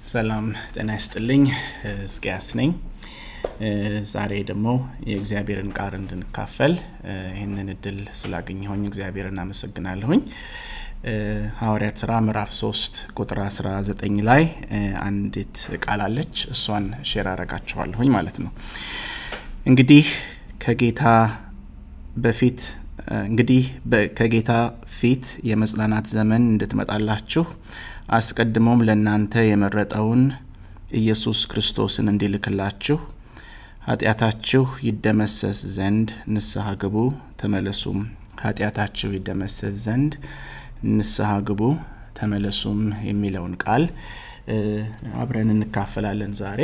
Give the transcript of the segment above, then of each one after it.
ሰላም ጤና ይስጥልኝ። እስቅያስ ነኝ። ዛሬ ደግሞ የእግዚአብሔርን ቃል እንድንካፈል ይህንን እድል ስላገኘሁኝ እግዚአብሔርን አመሰግናለሁኝ። ሐዋርያት ስራ ምዕራፍ 3 ቁጥር 19 ላይ አንዲት ቃል አለች። እሷን ሼር አረጋችኋለሁኝ ማለት ነው። እንግዲህ ከጌታ በፊት እንግዲህ ከጌታ ፊት የመጽናናት ዘመን እንድትመጣላችሁ አስቀድሞም ለእናንተ የመረጠውን ኢየሱስ ክርስቶስን እንዲልክላችሁ ኃጢአታችሁ ይደመሰስ ዘንድ ንስሐ ግቡ፣ ተመለሱም። ኃጢአታችሁ ይደመሰስ ዘንድ ንስሐ ግቡ፣ ተመለሱም የሚለውን ቃል አብረን እንካፈላለን ዛሬ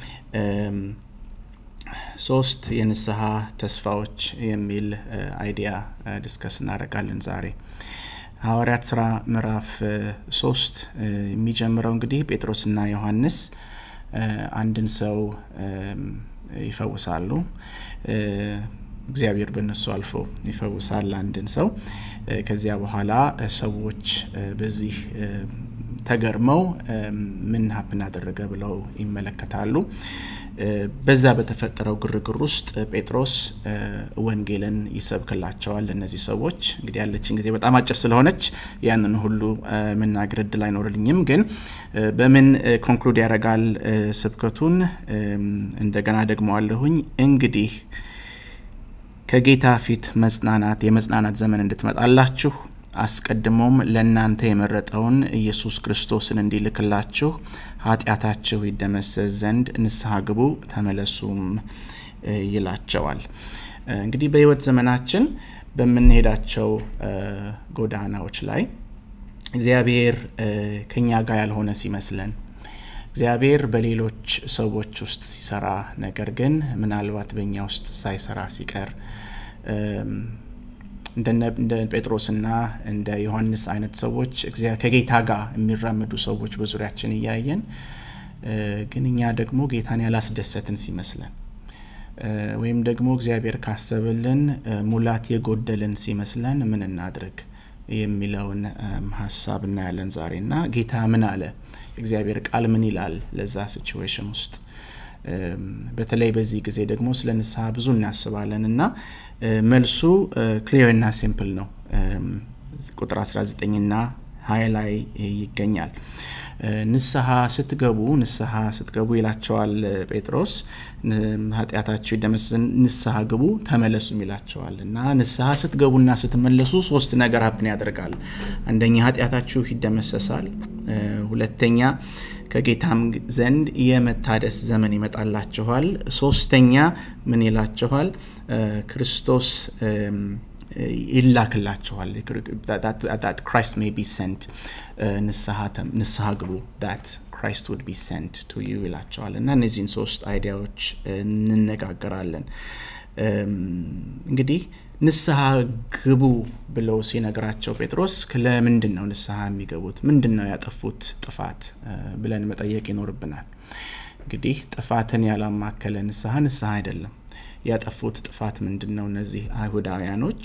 ሶስት የንስሐ ተስፋዎች የሚል አይዲያ ዲስከስ እናደርጋለን ዛሬ። ሐዋርያት ስራ ምዕራፍ ሶስት የሚጀምረው እንግዲህ ጴጥሮስና ዮሐንስ አንድን ሰው ይፈውሳሉ። እግዚአብሔር በእነሱ አልፎ ይፈውሳል አንድን ሰው። ከዚያ በኋላ ሰዎች በዚህ ተገርመው ምን ሀፕን አደረገ ብለው ይመለከታሉ። በዛ በተፈጠረው ግርግር ውስጥ ጴጥሮስ ወንጌልን ይሰብክላቸዋል። እነዚህ ሰዎች እንግዲህ ያለችን ጊዜ በጣም አጭር ስለሆነች ያንን ሁሉ መናገር እድል አይኖርልኝም። ግን በምን ኮንክሉድ ያደርጋል ስብከቱን? እንደገና ደግሞ አለሁኝ እንግዲህ ከጌታ ፊት መጽናናት የመጽናናት ዘመን እንድትመጣላችሁ አስቀድሞም ለእናንተ የመረጠውን ኢየሱስ ክርስቶስን እንዲልክላችሁ ኃጢአታችሁ ይደመሰስ ዘንድ ንስሐ ግቡ ተመለሱም ይላቸዋል። እንግዲህ በሕይወት ዘመናችን በምንሄዳቸው ጎዳናዎች ላይ እግዚአብሔር ከኛ ጋር ያልሆነ ሲመስለን እግዚአብሔር በሌሎች ሰዎች ውስጥ ሲሰራ ነገር ግን ምናልባት በእኛ ውስጥ ሳይሰራ ሲቀር እንደ ጴጥሮስና እንደ ዮሐንስ አይነት ሰዎች ከጌታ ጋር የሚራመዱ ሰዎች በዙሪያችን እያየን ግን እኛ ደግሞ ጌታን ያላስደሰትን ሲመስለን ወይም ደግሞ እግዚአብሔር ካሰብልን ሙላት የጎደልን ሲመስለን ምን እናድርግ የሚለውን ሀሳብ እናያለን ዛሬ እና ጌታ ምን አለ እግዚአብሔር ቃል ምን ይላል ለዛ ሲቹዌሽን ውስጥ በተለይ በዚህ ጊዜ ደግሞ ስለ ንስሐ ብዙ እናስባለን እና መልሱ ክሊር እና ሲምፕል ነው። ቁጥር 19 ና ሀያ ላይ ይገኛል። ንስሐ ስትገቡ ንስሐ ስትገቡ ይላቸዋል ጴጥሮስ። ኃጢአታችሁ ይደመሰስ ንስሐ ግቡ ተመለሱም ይላቸዋል እና ንስሐ ስትገቡና ስትመለሱ ሶስት ነገር ሀብን ያደርጋል። አንደኛ ኃጢአታችሁ ይደመሰሳል። ሁለተኛ ከጌታም ዘንድ የመታደስ ዘመን ይመጣላችኋል። ሶስተኛ ምን ይላችኋል? ክርስቶስ ይላክላችኋል። ክራይስት ሜይ ቢ ሰንት ንስሐ ግቡ ዳት ክራይስት ውድ ቢ ሰንት ቱ ዩ ይላቸዋል እና እነዚህን ሶስት አይዲያዎች እንነጋገራለን። እንግዲህ ንስሐ ግቡ ብለው ሲነግራቸው ጴጥሮስ ለምንድን ነው ንስሐ የሚገቡት? ምንድን ነው ያጠፉት ጥፋት ብለን መጠየቅ ይኖርብናል። እንግዲህ ጥፋትን ያላማከለ ንስሐ ንስሐ አይደለም። ያጠፉት ጥፋት ምንድን ነው? እነዚህ አይሁዳውያኖች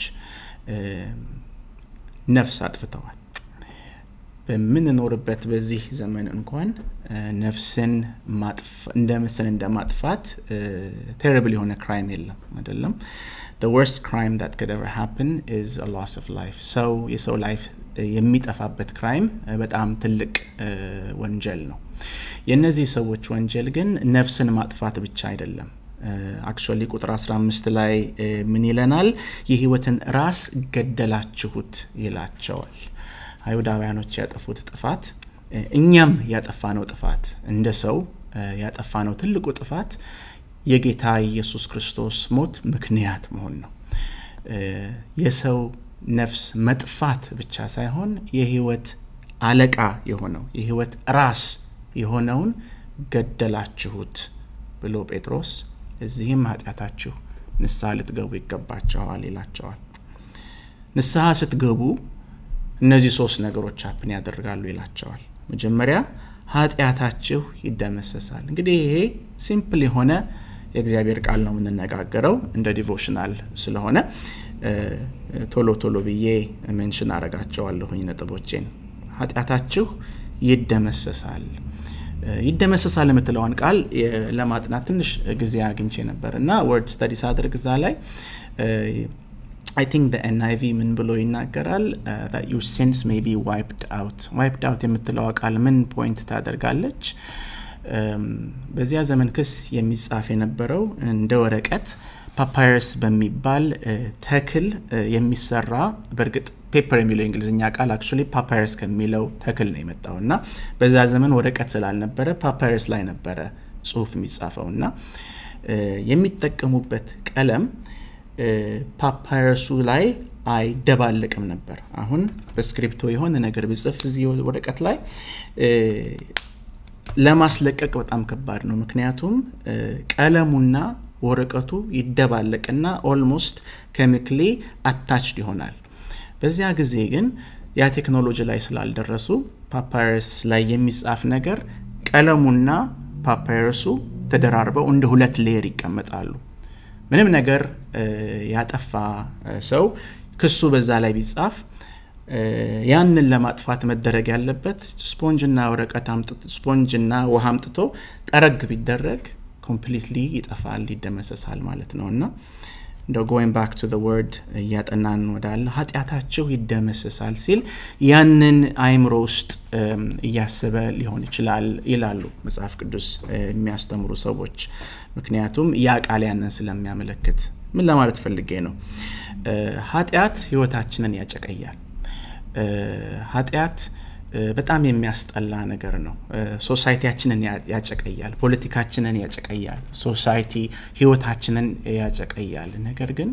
ነፍስ አጥፍተዋል። በምንኖርበት በዚህ ዘመን እንኳን ነፍስን እንደ ምስል እንደ ማጥፋት ቴሪብል የሆነ ክራይም የለም አይደለም። the worst crime that could ever happen is a loss of life ሰው የሰው ላይፍ የሚጠፋበት ክራይም በጣም ትልቅ ወንጀል ነው። የእነዚህ ሰዎች ወንጀል ግን ነፍስን ማጥፋት ብቻ አይደለም። አክቹዋሊ ቁጥር 15 ላይ ምን ይለናል? የህይወትን ራስ ገደላችሁት ይላቸዋል። አይሁዳውያኖች ያጠፉት ጥፋት እኛም ያጠፋነው ጥፋት እንደ ሰው ያጠፋነው ትልቁ ጥፋት የጌታ ኢየሱስ ክርስቶስ ሞት ምክንያት መሆን ነው። የሰው ነፍስ መጥፋት ብቻ ሳይሆን የህይወት አለቃ የሆነው የህይወት ራስ የሆነውን ገደላችሁት ብሎ ጴጥሮስ እዚህም ኃጢአታችሁ ንስሐ ልትገቡ ይገባቸዋል ይላቸዋል። ንስሐ ስትገቡ እነዚህ ሶስት ነገሮች ሀፕን ያደርጋሉ ይላቸዋል። መጀመሪያ ኃጢአታችሁ ይደመሰሳል። እንግዲህ ይሄ ሲምፕል የሆነ የእግዚአብሔር ቃል ነው የምንነጋገረው እንደ ዲቮሽናል ስለሆነ ቶሎ ቶሎ ብዬ ሜንሽን አረጋቸዋለሁኝ ነጥቦቼን። ኃጢአታችሁ ይደመሰሳል። ይደመሰሳል የምትለውን ቃል ለማጥናት ትንሽ ጊዜ አግኝቼ ነበር እና ወርድ ስተዲ ሳድርግ እዛ ላይ አይ ቲንክ ኤንአይቪ ምን ብሎ ይናገራል ዩር ሴንስ ሜይ ቢ ዋይፕድ አውት ዋይፕድ አውት የምትለዋ ቃል ምን ፖይንት ታደርጋለች በዚያ ዘመን ክስ የሚጻፍ የነበረው እንደ ወረቀት ፓፓየርስ በሚባል ተክል የሚሰራ በእርግጥ ፔፐር የሚለው የእንግሊዝኛ ቃል አክቹዋሊ ፓፓየርስ ከሚለው ተክል ነው የመጣው እና በዛ ዘመን ወረቀት ስላልነበረ ፓፓየርስ ላይ ነበረ ጽሁፍ የሚጻፈው እና የሚጠቀሙበት ቀለም ፓፓየርሱ ላይ አይደባለቅም ነበር አሁን በስክሪፕቶ የሆነ ነገር ብጽፍ እዚህ ወረቀት ላይ ለማስለቀቅ በጣም ከባድ ነው ምክንያቱም ቀለሙና ወረቀቱ ይደባለቅና ኦልሞስት ኬሚክሊ አታችድ ይሆናል በዚያ ጊዜ ግን ያ ቴክኖሎጂ ላይ ስላልደረሱ ፓፓየርስ ላይ የሚጻፍ ነገር ቀለሙና ፓፓየርሱ ተደራርበው እንደ ሁለት ሌየር ይቀመጣሉ ምንም ነገር ያጠፋ ሰው ክሱ በዛ ላይ ቢጻፍ ያንን ለማጥፋት መደረግ ያለበት ስፖንጅና ወረቀት ስፖንጅና ውሃ አምጥቶ ጠረግ ቢደረግ ኮምፕሊትሊ ይጠፋል ይደመሰሳል ማለት ነው እና እንደ ጎይን ባክ ቱ ወርድ እያጠናን ወዳለ ኃጢአታቸው ይደመሰሳል ሲል ያንን አይምሮ ውስጥ እያሰበ ሊሆን ይችላል ይላሉ መጽሐፍ ቅዱስ የሚያስተምሩ ሰዎች ምክንያቱም ያ ቃል ያንን ስለሚያመለክት ምን ለማለት ፈልጌ ነው ኃጢአት ህይወታችንን ያጨቀያል ኃጢአት በጣም የሚያስጠላ ነገር ነው ሶሳይቲያችንን ያጨቀያል ፖለቲካችንን ያጨቀያል ሶሳይቲ ህይወታችንን ያጨቀያል ነገር ግን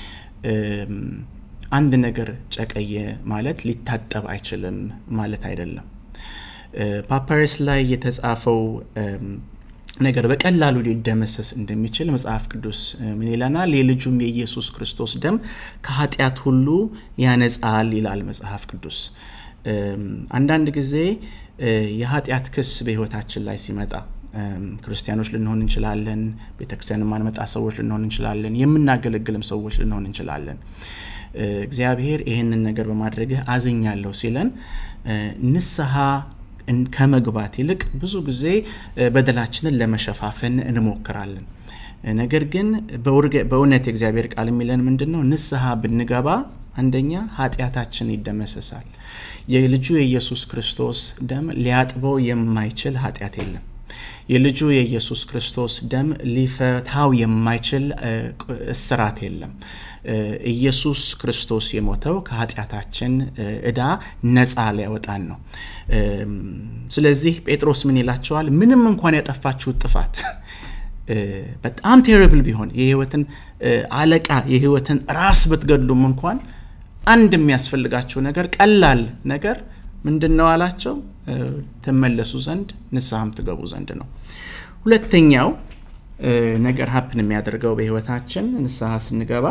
አንድ ነገር ጨቀየ ማለት ሊታጠብ አይችልም ማለት አይደለም ፓፓረስ ላይ የተጻፈው ነገር በቀላሉ ሊደመሰስ እንደሚችል መጽሐፍ ቅዱስ ምን ይለናል የልጁም የኢየሱስ ክርስቶስ ደም ከኃጢአት ሁሉ ያነጻል ይላል መጽሐፍ ቅዱስ አንዳንድ ጊዜ የኃጢአት ክስ በህይወታችን ላይ ሲመጣ ክርስቲያኖች ልንሆን እንችላለን ቤተክርስቲያን የማንመጣ ሰዎች ልንሆን እንችላለን የምናገለግልም ሰዎች ልንሆን እንችላለን እግዚአብሔር ይህንን ነገር በማድረግህ አዝኛለሁ ሲለን ንስሐ ከመግባት ይልቅ ብዙ ጊዜ በደላችንን ለመሸፋፈን እንሞክራለን ነገር ግን በእውነት የእግዚአብሔር ቃል የሚለን ምንድን ነው ንስሐ ብንገባ አንደኛ ኃጢአታችን ይደመሰሳል የልጁ የኢየሱስ ክርስቶስ ደም ሊያጥበው የማይችል ኃጢአት የለም የልጁ የኢየሱስ ክርስቶስ ደም ሊፈታው የማይችል እስራት የለም ኢየሱስ ክርስቶስ የሞተው ከኃጢአታችን እዳ ነፃ ሊያወጣን ነው ስለዚህ ጴጥሮስ ምን ይላቸዋል ምንም እንኳን ያጠፋችሁት ጥፋት በጣም ቴረብል ቢሆን የህይወትን አለቃ የህይወትን ራስ ብትገድሉም እንኳን አንድ የሚያስፈልጋቸው ነገር ቀላል ነገር ምንድን ነው አላቸው ትመለሱ ዘንድ ንስሐም ትገቡ ዘንድ ነው ሁለተኛው ነገር ሀፕን የሚያደርገው በህይወታችን ንስሐ ስንገባ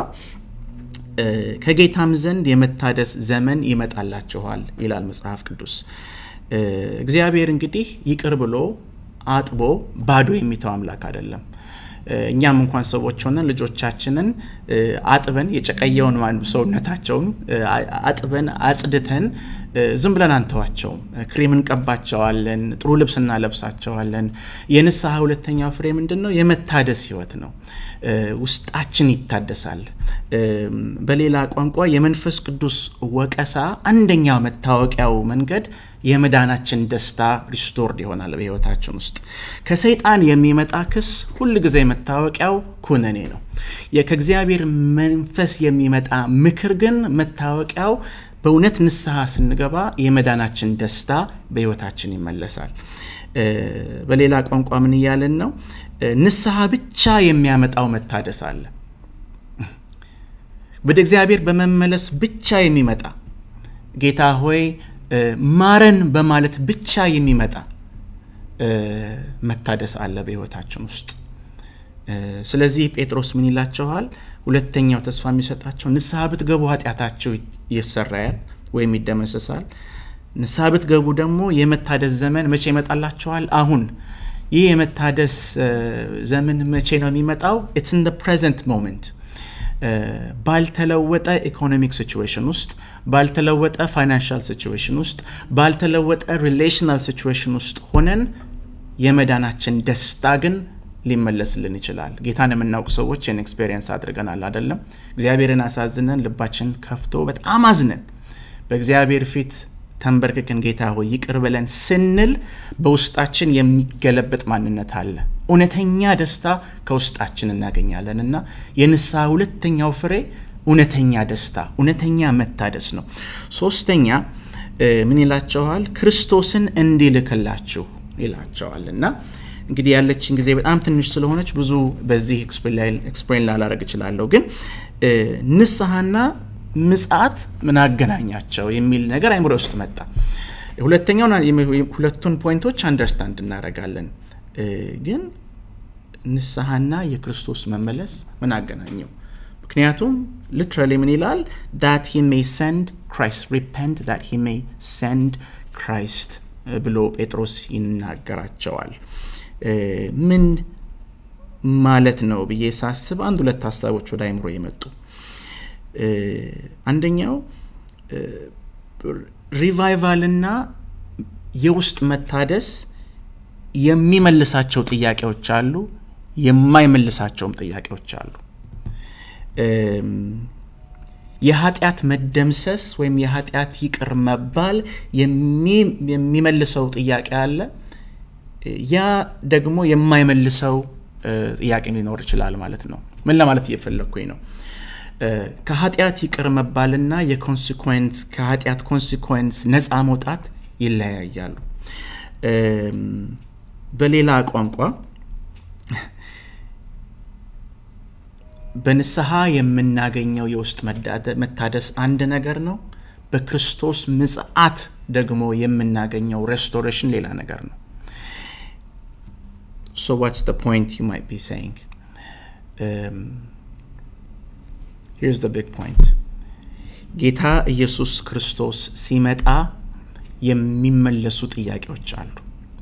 ከጌታም ዘንድ የመታደስ ዘመን ይመጣላችኋል ይላል መጽሐፍ ቅዱስ እግዚአብሔር እንግዲህ ይቅር ብሎ አጥቦ ባዶ የሚተው አምላክ አይደለም እኛም እንኳን ሰዎች ሆነን ልጆቻችንን አጥበን የጨቀየውን ሰውነታቸውን አጥበን አጽድተን ዝም ብለን አንተዋቸውም ክሬም እንቀባቸዋለን ጥሩ ልብስ እናለብሳቸዋለን የንስሐ ሁለተኛው ፍሬ ምንድን ነው የመታደስ ህይወት ነው ውስጣችን ይታደሳል በሌላ ቋንቋ የመንፈስ ቅዱስ ወቀሳ አንደኛው መታወቂያው መንገድ የመዳናችን ደስታ ሪስቶርድ ይሆናል በህይወታችን ውስጥ ከሰይጣን የሚመጣ ክስ ሁል ጊዜ መታወቂያው ኩነኔ ነው ከእግዚአብሔር መንፈስ የሚመጣ ምክር ግን መታወቂያው በእውነት ንስሐ ስንገባ የመዳናችን ደስታ በህይወታችን ይመለሳል በሌላ ቋንቋ ምን እያለን ነው ንስሐ ብቻ የሚያመጣው መታደስ አለ ወደ እግዚአብሔር በመመለስ ብቻ የሚመጣ ጌታ ሆይ ማረን በማለት ብቻ የሚመጣ መታደስ አለ በህይወታችን ውስጥ ስለዚህ ጴጥሮስ ምን ይላቸዋል ሁለተኛው ተስፋ የሚሰጣቸው ንስሐ ብትገቡ ኃጢአታቸው ይሰራያል ወይም ይደመሰሳል ንስሐ ብትገቡ ደግሞ የመታደስ ዘመን መቼ ይመጣላቸዋል አሁን ይህ የመታደስ ዘመን መቼ ነው የሚመጣው ኢትስ ኢን ፕሬዘንት ሞመንት ባልተለወጠ ኢኮኖሚክ ሲቹዌሽን ውስጥ ባልተለወጠ ፋይናንሻል ሲቹዌሽን ውስጥ ባልተለወጠ ሪሌሽናል ሲቹዌሽን ውስጥ ሆነን የመዳናችን ደስታ ግን ሊመለስልን ይችላል። ጌታን የምናውቅ ሰዎች ይህን ኤክስፔሪየንስ አድርገናል አይደለም? እግዚአብሔርን አሳዝነን ልባችን ከፍቶ በጣም አዝነን በእግዚአብሔር ፊት ተንበርክከን ጌታ ሆይ ይቅር ብለን ስንል በውስጣችን የሚገለበጥ ማንነት አለ። እውነተኛ ደስታ ከውስጣችን እናገኛለን እና የንስሐ ሁለተኛው ፍሬ እውነተኛ ደስታ፣ እውነተኛ መታደስ ነው። ሶስተኛ ምን ይላቸዋል? ክርስቶስን እንዲልክላችሁ ይላቸዋል እና እንግዲህ ያለችን ጊዜ በጣም ትንሽ ስለሆነች ብዙ በዚህ ኤክስፕሌን ላላረግ እችላለሁ። ግን ንስሐና ምጽአት ምን አገናኛቸው የሚል ነገር አይምሮ ውስጥ መጣ። ሁለተኛውን ሁለቱን ፖይንቶች አንደርስታንድ እናደርጋለን። ግን ንስሐና የክርስቶስ መመለስ ምን አገናኘው? ምክንያቱም ሊትራሊ ምን ይላል? ዳት ሂ ሜይ ሰንድ ክራይስት ሪፐንት ዳት ሂ ሜይ ሰንድ ክራይስት ብሎ ጴጥሮስ ይናገራቸዋል። ምን ማለት ነው ብዬ ሳስብ አንድ ሁለት ሀሳቦች ወደ አይምሮ የመጡ አንደኛው ሪቫይቫልና የውስጥ መታደስ የሚመልሳቸው ጥያቄዎች አሉ፣ የማይመልሳቸውም ጥያቄዎች አሉ። የኃጢአት መደምሰስ ወይም የኃጢአት ይቅር መባል የሚመልሰው ጥያቄ አለ። ያ ደግሞ የማይመልሰው ጥያቄ ሊኖር ይችላል ማለት ነው። ምን ለማለት እየፈለግኩኝ ነው? ከኃጢአት ይቅር መባልና የኮንሲኮንስ ከኃጢአት ኮንሲኮንስ ነፃ መውጣት ይለያያሉ። በሌላ ቋንቋ በንስሐ የምናገኘው የውስጥ መታደስ አንድ ነገር ነው። በክርስቶስ ምጽአት ደግሞ የምናገኘው ሬስቶሬሽን ሌላ ነገር ነው። So what's the point you might be saying? Um, here's the big point. ጌታ ኢየሱስ ክርስቶስ ሲመጣ የሚመለሱ ጥያቄዎች አሉ።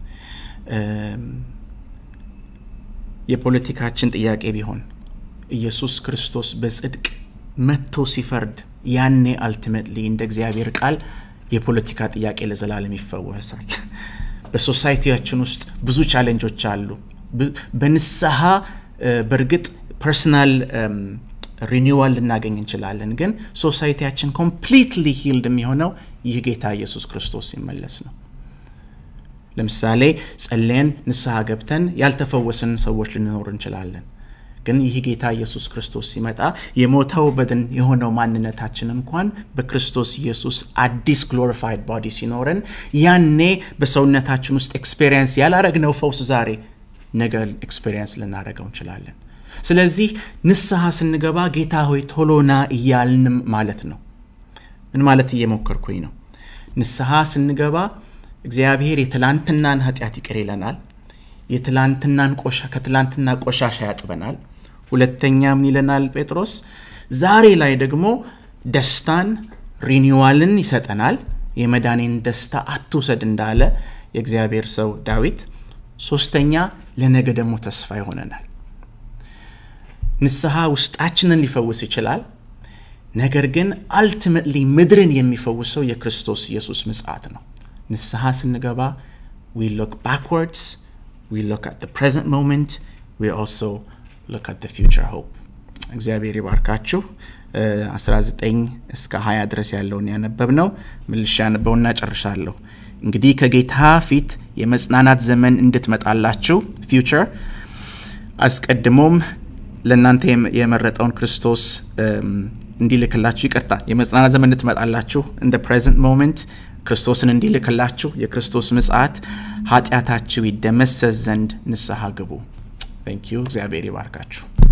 የፖለቲካችን ጥያቄ ቢሆን ኢየሱስ ክርስቶስ በጽድቅ መጥቶ ሲፈርድ ያኔ አልቲሜትሊ እንደ እግዚአብሔር ቃል የፖለቲካ ጥያቄ ለዘላለም ይፈወሳል። በሶሳይቲያችን ውስጥ ብዙ ቻሌንጆች አሉ። በንስሐ በእርግጥ ፐርሰናል ሪኒዋል ልናገኝ እንችላለን፣ ግን ሶሳይቲያችን ኮምፕሊትሊ ሂልድ የሚሆነው ይህ ጌታ ኢየሱስ ክርስቶስ ሲመለስ ነው። ለምሳሌ ጸለየን ንስሐ ገብተን ያልተፈወስን ሰዎች ልንኖር እንችላለን። ግን ይህ ጌታ ኢየሱስ ክርስቶስ ሲመጣ የሞተው በድን የሆነው ማንነታችን እንኳን በክርስቶስ ኢየሱስ አዲስ ግሎሪፋይድ ቦዲ ሲኖረን ያኔ በሰውነታችን ውስጥ ኤክስፔሪየንስ ያላረግነው ፈውስ ዛሬ ነገ ኤክስፔሪየንስ ልናደረገው እንችላለን። ስለዚህ ንስሐ ስንገባ ጌታ ሆይ ቶሎና እያልንም ማለት ነው። ምን ማለት እየሞከርኩኝ ነው? ንስሐ ስንገባ እግዚአብሔር የትላንትናን ኃጢአት ይቅር ይለናል። የትላንትናን ቆሻ ከትላንትና ቆሻሻ ያጥበናል። ሁለተኛ ምን ይለናል ጴጥሮስ? ዛሬ ላይ ደግሞ ደስታን ሪኒዋልን ይሰጠናል። የመዳኔን ደስታ አትውሰድ እንዳለ የእግዚአብሔር ሰው ዳዊት። ሶስተኛ ለነገ ደግሞ ተስፋ ይሆነናል። ንስሐ ውስጣችንን ሊፈውስ ይችላል። ነገር ግን አልቲሜትሊ ምድርን የሚፈውሰው የክርስቶስ ኢየሱስ ምጽአት ነው። ንስሐ ስንገባ ዊ ሎክ ባክወርድስ we look at the present moment we also look at the future hope እግዚአብሔር ይባርካችሁ 19 እስከ 20 ድረስ ያለውን ያነበብ ነው ምልሻ ያነበውና ጨርሻለሁ እንግዲህ ከጌታ ፊት የመጽናናት ዘመን እንድትመጣላችሁ ፊውቸር አስቀድሞም ለእናንተ የመረጠውን ክርስቶስ እንዲልክላችሁ ይቅርታ የመጽናናት ዘመን እንድትመጣላችሁ እንደ ፕሬዘንት ሞመንት ክርስቶስን እንዲልክላችሁ የክርስቶስ ምጽአት ኃጢአታችሁ ይደመሰስ ዘንድ ንስሐ ግቡ። ታንኪዩ። እግዚአብሔር ይባርካችሁ።